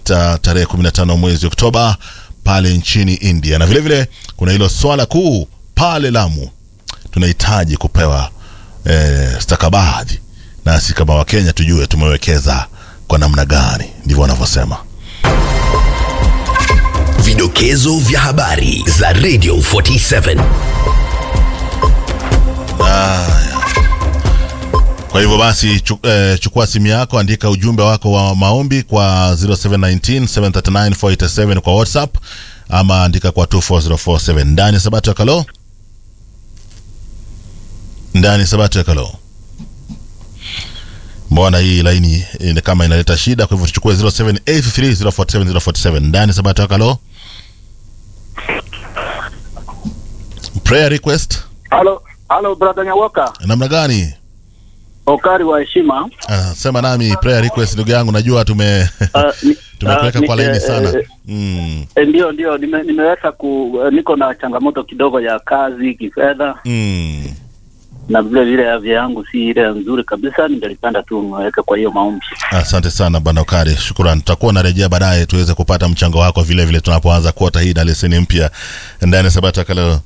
sita tarehe 15 mwezi Oktoba pale nchini India, na vilevile vile, kuna hilo swala kuu pale Lamu. Tunahitaji kupewa eh, stakabadhi nasi kama Wakenya tujue tumewekeza kwa namna gani, ndivyo wanavyosema. Vidokezo vya habari za Radio 47. Kwa hivyo basi chu, eh, chukua simu yako, andika ujumbe wako wa maombi kwa 0719 739 487 kwa WhatsApp ama andika kwa 24047 ndani ya Sabato ya Kalo, ndani ya Sabato ya Kalo. Mbona hii laini eh, kama inaleta shida? Kwa hivyo tuchukue 0783047047 ndani ya Sabato ya Kalo. Prayer request Halo, halo brother Nyawoka, namna gani? Okari wa heshima. Ah, sema nami prayer request ndugu yangu, najua tume Ah, ni- tumekuweka ah, kwa ni- laini eh, sana eh, mm. eh, Ndio, ndio nime, nimeweza ku eh, niko na changamoto kidogo ya kazi kifedha, Mm. na vile vile afya yangu si ile nzuri kabisa. Ningelipenda tu niweke kwa hiyo maombi. Asante sana bwana Ukari, shukrani. Tutakuwa narejea baadaye tuweze kupata mchango wako vile vile tunapoanza kuota hii na leseni mpya ndani ya Sabata Kaleo.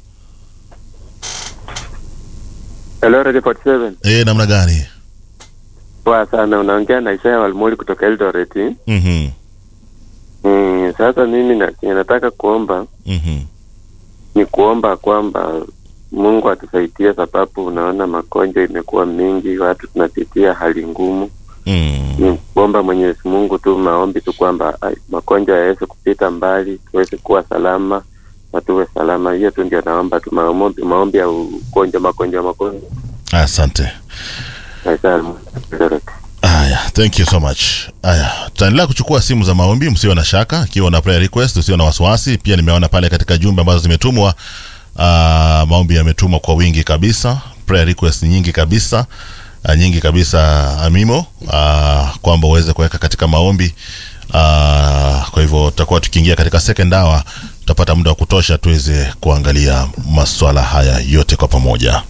Hello, Radio 47. Eh, namna gani? Poa sana, unaongea na Isaya Walmoli kutoka Eldoret. Mhm. Mm, sasa mimi na, nataka kuomba Mhm. ni kuomba kwamba Mungu atusaidie, sababu unaona magonjwa imekuwa mingi, watu tunapitia hali ngumu. Mm. Ni kuomba Mwenyezi Mungu tu, maombi tu kwamba ai, magonjwa yaweze kupita mbali, tuweze kuwa salama na tuwe salama. Hiyo tu ndio naomba tu, maombi, maombi ya ugonjwa, magonjwa, magonjwa. Asante. Isaya Walmoli, Eldoret. Aya, thank you so much. Aya, tutaendelea kuchukua simu za maombi, msiwe na shaka. Ikiwa na prayer request, usiwe na wasiwasi. Pia nimeona pale katika jumbe ambazo zimetumwa, ah, maombi yametumwa kwa wingi kabisa, prayer request nyingi kabisa, ah, nyingi kabisa Amimo, ah, kwamba uweze kuweka katika maombi. Ah, kwa hivyo tutakuwa tukiingia katika second hour, tutapata muda wa kutosha tuweze kuangalia maswala haya yote kwa pamoja.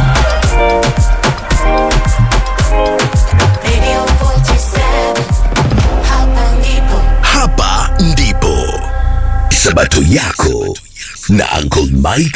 Radio 47 Hapa ndipo Hapa ndipo Sabato yako na Uncle Mike